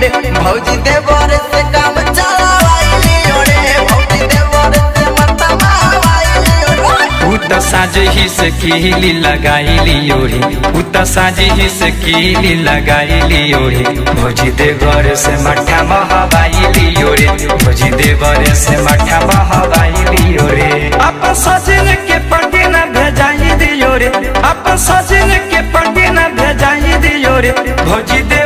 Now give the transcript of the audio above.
रे भौजी देवर से काम चलावाइलियो रे भौजी देवर से मतवाइलियो रे उ त साँझ ही से कीली लगाइली ओढ़े उ त साँझ ही से कीली लगाइली ओढ़े भोजी देवर से मठा महबाइली ओढ़े भोजी देवर से मठा महबाइली ओढ़े अपन सजन के पटी न भेजाई दियो रे अपन सजन के पटी न भेजाई दियो रे भोजी दे